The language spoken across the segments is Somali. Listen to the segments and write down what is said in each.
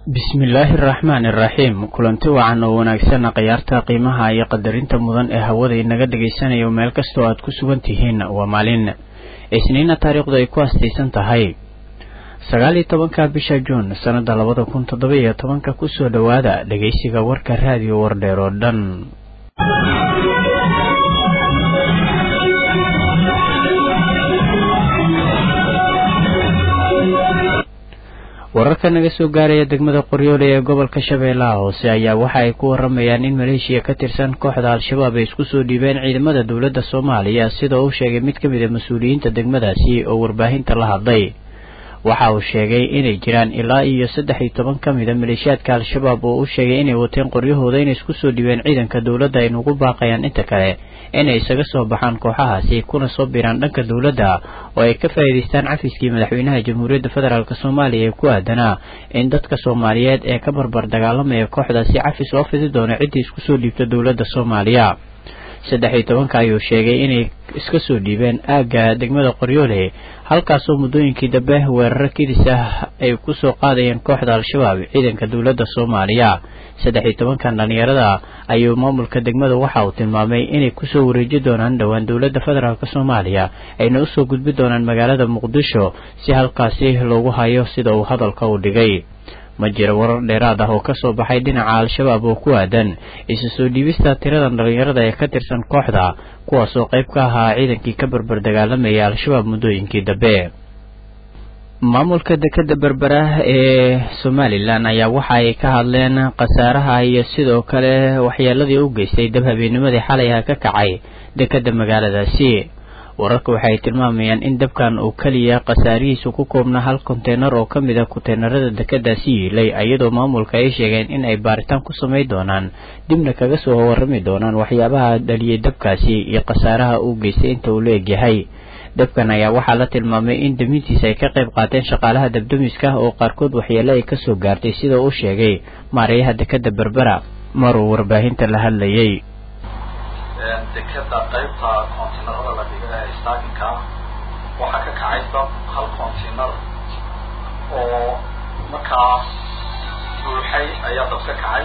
bismillaahi araxmaan iraxiim kulanti wacan oo wanaagsan khiyaarta qiimaha iyo qadarinta mudan ee hawada inaga dhagaysanayo meel kastoo aad ku sugan tihiin waa maalin isniina taariikhdu ay ku astaysan tahay sagaal iyo tobanka bisha juun sannada labada kun toddoba iyo tobanka kusoo dhowaada dhegaysiga warka raadiyo wardheer oo dhan wararka naga soo gaaraya degmada qoryoole ee gobolka shabeellaha hoose ayaa waxa ay ku waramayaan in maleeshiya ka tirsan kooxda al-shabaab ay isku soo dhiibeen ciidamada dowladda soomaaliya sida uu sheegay mid ka mid a mas-uuliyiinta degmadaasi oo warbaahinta la hadlay waxa uu sheegay inay jiraan ilaa iyo saddex iyo toban ka mid a maleeshiyaadka al-shabaab oo u sheegay inay wateen qoryahooda inay isku soo dhiibeen ciidanka dowladda ay nugu baaqayaan inta kale inay isaga soo baxaan kooxahaasi kuna soo biiraan dhanka dowladda oo ay ka faa'iidaystaan cafiskii madaxweynaha jamhuuriyadda federaalk soomaaliya ee ku aadanaa in dadka soomaaliyeed ee ka barbar dagaalamaya kooxdaasi cafis loo fidi doono ciddii isku soo dhiibta dowladda soomaaliya saddex iyo tobanka ayuu sheegay inay iska soo dhiibeen aagga degmada qoryoole halkaasoo muddooyinkii dambe weeraro kidis ah ay ku soo qaadayeen kooxda al-shabaab ciidanka dowladda soomaaliya saddex iyo tobankan dhallinyarada ayuu maamulka degmada waxa uu tilmaamay inay kusoo wareeji doonaan dhowaan dowladda federaalk soomaaliya ayna usoo gudbi doonaan magaalada muqdisho si halkaasi loogu hayo sida uu hadalka u dhigay ma jiro warar dheeraad ah oo ka soo baxay dhinaca al-shabaab oo ku aadan isu soo dhiibista tiradan dhallinyarada ee ka tirsan kooxda kuwaasoo qayb ka ahaa ciidankii ka berber dagaalamayay al-shabaab muddooyinkii dambe maamulka dekeda berbera ee somalilan ayaa waxa ay ka hadleen khasaaraha iyo sidoo kale waxyeeladii u geystay dab habeennimadii xalay ah ka kacay dekeda magaaladaasi wararka waxay tilmaamayaan in dabkan uu keliya khasaarihiisu ku koobna hal konteynar oo ka mid a konteynerada dekedaasi yiilay iyadoo maamulka ay sheegeen in ay baaritaan ku samayn doonaan dibna kaga soo warrami doonaan waxyaabaha dhaliyay dabkaasi iyo khasaaraha uu geystay inta uu la egyahay dabkan ayaa waxaa la tilmaamay in damintiisa ay ka qayb qaateen shaqaalaha dabdamiska oo qaarkood waxyeelo ay kasoo gaartay sida uu sheegay maarayaha dekeda berbera maruu warbaahinta la hadlayay dekeda qaybta kontiinarada la dhiga ee staaginka ah waxaa ka kacay dab hal kontiinar oo markaas buuxay ayaa dab ka kacay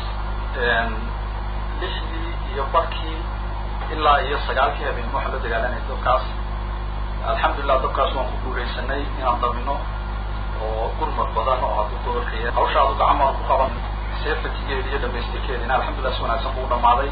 lixdii iyo barkii ilaa iyo sagaalkii habeen waxaa la dagaalanaya dabkaas alxamdulilah dabkaas waan ku guuleysanay inaan dabino oo gurmad badan oo hadduu gobolkaya hawshaadu gacan baan ku qaban sefatigeedi iyo dhamaystirkeedina alxamdulillah si wanaagsan buu dhamaaday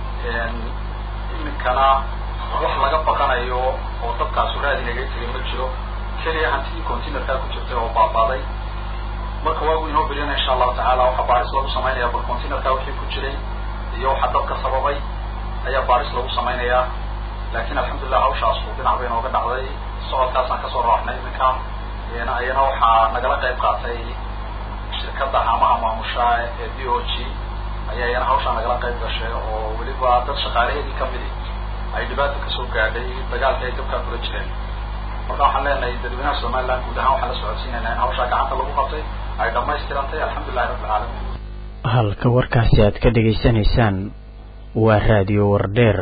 iminkana wax laga baqanayo oo dabkaasu raadi naga tegay ma jiro keliya hantidii containerkaa ku jirtay oo baabaaday marka waagu inoo beriyana insha allahu tacaala waxaa baaris lagu samaynaya bal containerkaa wixii ku jiray iyo waxa dabka sababay ayaa baaris lagu samaynayaa laakin alxamdulilah hawshaas uu dhinac bay inooga dhacday socodkaasaan kasoo raaxnay iminka ayana waxaa nagala qayb qaatay shirkadda haamaha maamusha ee d o g ayaa iyana hawshaa nagala qayb gashay oo weliba dad shaqaalaheedii kamidi ay dhibaata kasoo gaadhay dagaalka ay dabkaa kula jireen marka waxaan leenahay dadweynaha somaliland guud ahaan waxaan la socodsiinayna in hawshaa gacanta lagu qabtay ay dhamaystirantay alxamdulilahi rabbi alcaalamiin halka warkaasi aad ka dhegaysanaysaan waa raadiyo wardheer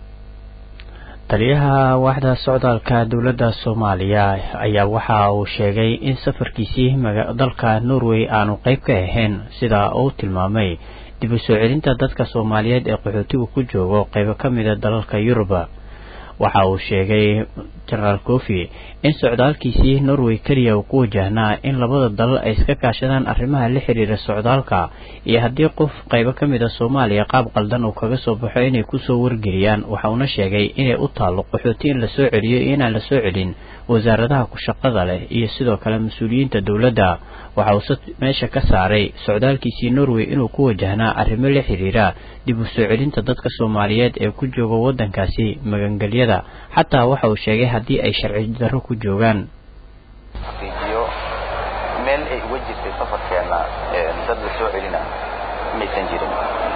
taliyaha waaxda socdaalka dowladda soomaaliya ayaa waxa uu sheegay in safarkiisii dalka norway aanu qayb ka ahayn sida uu tilmaamay dib u soo celinta dadka soomaaliyeed ee qaxootigu ku joogo qaybo ka mida dalalka yuruba waxa uu sheegay jenaraal kofi in socdaalkiisii norway keliya uu ku wajahnaa in labada dalal ay iska kaashadaan arrimaha la xiriira socdaalka iyo haddii qof qaybo ka mid a soomaaliya qaab qaldan uu kaga soo baxo inay kusoo wargeliyaan waxa uuna sheegay inay u taallo qaxooti in lasoo celiyo iyo inaan lasoo celin wasaaradaha ku shaqada leh iyo sidoo kale mas-uuliyiinta dowladda waxa uuse meesha ka saaray socdaalkiisii norway inuu ku wajahnaa arrimo la xiriira dib u soo celinta dadka soomaaliyeed ee ku jooga waddankaasi magangelyada xataa waxa uu sheegay haddii ay sharci darro ku joogaan xaqiijiyo meel ay uga jirtay safarkeena dad la soo celina maysan jirin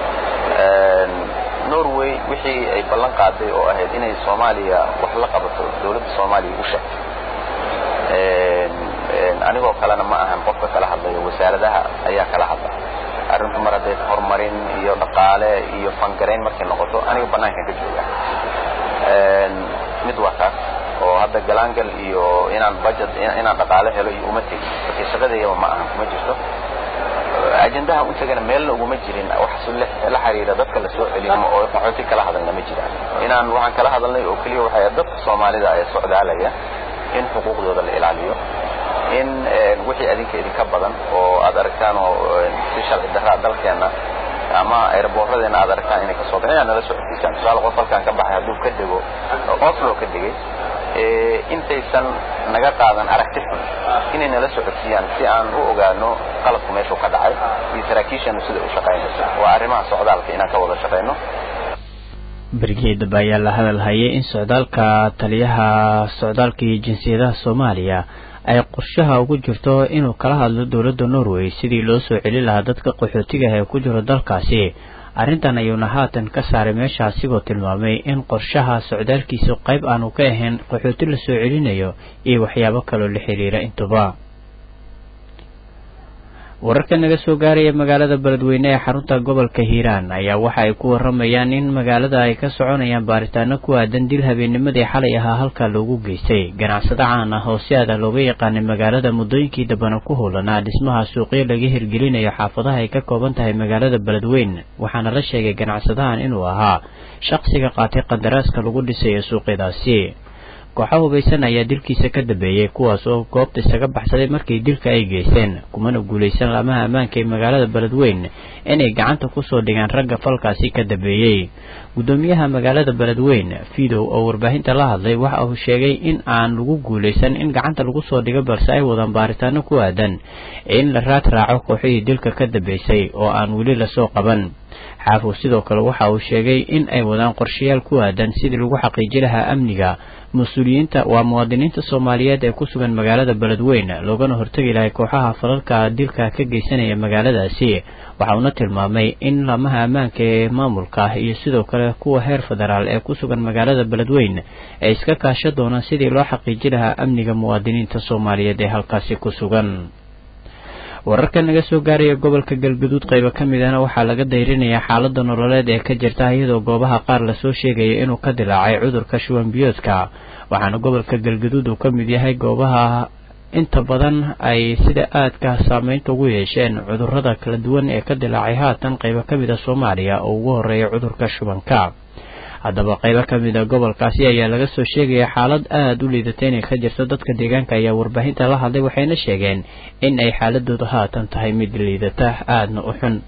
norway wixii ay ballan qaaday oo ahayd inay soomaaliya wax la qabato dowladda soomaaliya u sheegtay anigoo kalena ma ahan qofka kala hadlayo wasaaradaha ayaa kala hadla arrintu mar hadday horumarin iyo dhaqaale iyo fangarayn markay noqoto aniga banaankan ka jooga mid waa kaas oo hadda galaangal iyo inaan budget inaan dhaqaale helo iyo uma tegin marka shaqadeeyaba ma ahan kuma jirto ajendaha u tagana meelna uguma jirin wax la xiriira dadka la soo celin oo qaxooti kala hadalna ma jiraan inaan waxaan kala hadalnay oo keliya waxay dadka soomaalida ee socdaalaya in xuquuqdooda la ilaaliyo in wixii adinka idinka badan oo aad aragtaan oo si sharci darraa dalkeenna ama airboorradeena aad aragtaan inay kasoo baxeen inaad nala socodsiisaan tusaale qof halkaan ka baxay hadduu ka dego oslo ka degay intaysan naga qaadan aragti xun inay nala socodsiiyaan si aan u ogaano qalabku meeshuu ka dhacay iyo saraakiishanu sida u shaqaynayso waa arrimaha socdaalka inaan ka wada shaqayno bergeedaba ayaa la hadal hayay in socdaalka taliyaha socdaalka iyo jinsiyadaha soomaaliya ay qorshaha ugu jirto inuu kala hadlo dowladda norway sidii loo soo celin lahaa dadka qaxootiga ee ku jiro dalkaasi arrintan ayuuna haatan ka saaray meesha asigoo tilmaamay in qorshaha socdaalkiisu qayb aanu ka ahayn qaxooti la soo celinayo iyo waxyaabo kaloo la xiriira intuba wararka naga soo gaaraya magaalada beledweyne ee xarunta gobolka hiiraan ayaa waxa ay ku waramayaan in magaalada ay ka soconayaan baaritaano ku aadan dil habeennimadii xalay ahaa halkaa loogu geystay ganacsado caan ah oo si aada looga yaqaanay magaalada muddooyinkii dambana ku howlanaa dhismaha suuqyo laga hirgelinayo xaafadaha ay ka kooban tahay magaalada beledweyne waxaana la sheegay ganacsadahan inuu ahaa shaqsiga qaatay qadaraaska lagu dhisayo suuqyadaasi kooxa hubaysan ayaa dilkiisa ka dambeeyey kuwaas oo goobta isaga baxsaday markii dilka ay geysteen kumana guulaysan laamaha ammaanka ee magaalada beledweyne inay gacanta kusoo dhigaan ragga falkaasi ka dambeeyey guddoomiyaha magaalada beledweyne fidow oo warbaahinta la hadlay waxa uu sheegay in aan lagu guulaysan in gacanta lagu soo dhigo balse ay wadaan baaritaano ku aadan in la raad raaco kooxihii dilka ka dambeysay oo aan weli lasoo qaban xaafow sidoo kale waxa uu sheegay in ay wadaan qorshayaal ku aadan sidii lagu xaqiiji lahaa amniga mas-uuliyiinta waa muwaadiniinta soomaaliyeed ee ku sugan magaalada beledweyne loogana hortegi lahay kooxaha falalka dilka ka geysanaya magaaladaasi waxa uuna tilmaamay in laamaha ammaanka ee maamulka iyo sidoo kale kuwa heer federaal ee ku sugan magaalada beledweyne ay iska kaasha doonaan sidii loo xaqiiji lahaa amniga muwaadiniinta soomaaliyeed ee halkaasi ku sugan wararka naga soo gaaraya gobolka galgaduud qaybo ka midana waxaa laga dayrinayaa xaalada nololeed ee ka jirta iyadoo goobaha qaar lasoo sheegaya inuu ka dilaacay cudurka shuwan biyoodka waxaana gobolka galgaduud uu ka mid yahay goobaha inta badan ay sida aadka saameynta ugu yeesheen cudurada kala duwan ee ka dilaacay haatan qaybo ka mid a soomaaliya oo ugu horeeya cudurka shubanka haddaba qaybo ka mid a gobolkaasi ayaa laga soo sheegaya xaalad aada u liidata inay ka jirto dadka deegaanka ayaa warbaahinta la hadlay waxayna sheegeen in ay xaaladoodu haatan tahay mid liidata aadna u xun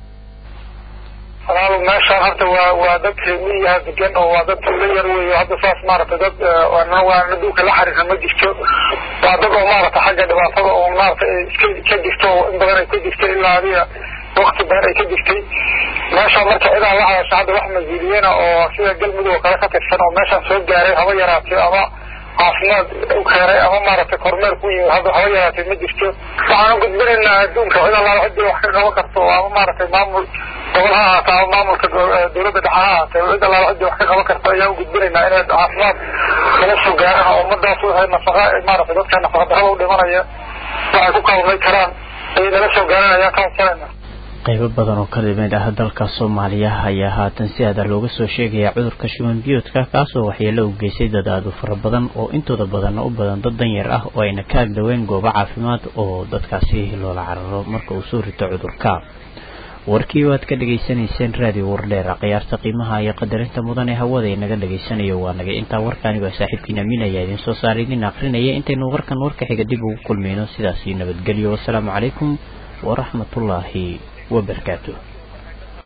walaal meeshaan horta waa waa dad miyaha degan oo waa dad tuulo yar wey hadda saas maaragtay dad waana dhulka la xariirna ma jirto waa dad oo maaragtay xagga dhibaatada oo maaragtay iska ka jirto oo in badan ay ka jirtay ilaa adiga wakti badan ay ka jirtay meeshaan marka cidaa la hadasha hadda wax mas-uuliyana oo sida galmudug oo kale ka tirsan oo meeshaan soo gaaray haba yaraatay ama caafimaad u keenay ama maaragtay kormeer ku yimid hadda haba yaraatay ma jirto waxaan u gudbinaynaa adduunka cid allaala cidii wax ka qaban karto ama maaragtay maamul gobol ha ahaata ama maamulka dowladda dhexe ha ahaatay cid allaala cidii wax ka qaban karto ayaan u gudbinaynaa inay caafimaad kala soo gaaraan oo ummadaas waxay nafaqa maaragtay dadka nafaqa darada u dhimanaya waxay ku kaalmay karaan ayay nala soo gaaraan ayaan ka codsanayna qaybo badan oo ka mid ah dalka soomaaliya ayaa haatan si aada looga soo sheegaya cudurka shuban biyoodka kaasoo waxyeelo u geystay dad aada u fara badan oo intooda badanna u badan dad danyar ah oo ayna ka agdhaween goobo caafimaad oo dadkaasi loola cararo marka uu soo rito cudurka warkii waad ka dhegaysanayseen raadiyo wardheera khiyaarta qiimaha iyo qadarinta mudan ee hawada inaga dhegaysanayo waa naga intaa warkaani baa saaxiibkiina min ayaa idiin soo saara idin akrinaya intaynu warkan warka xiga dib ugu kulmayno sidaasi nabadgelyo wasalaamu calaykum waraxmatullaahi وبركاته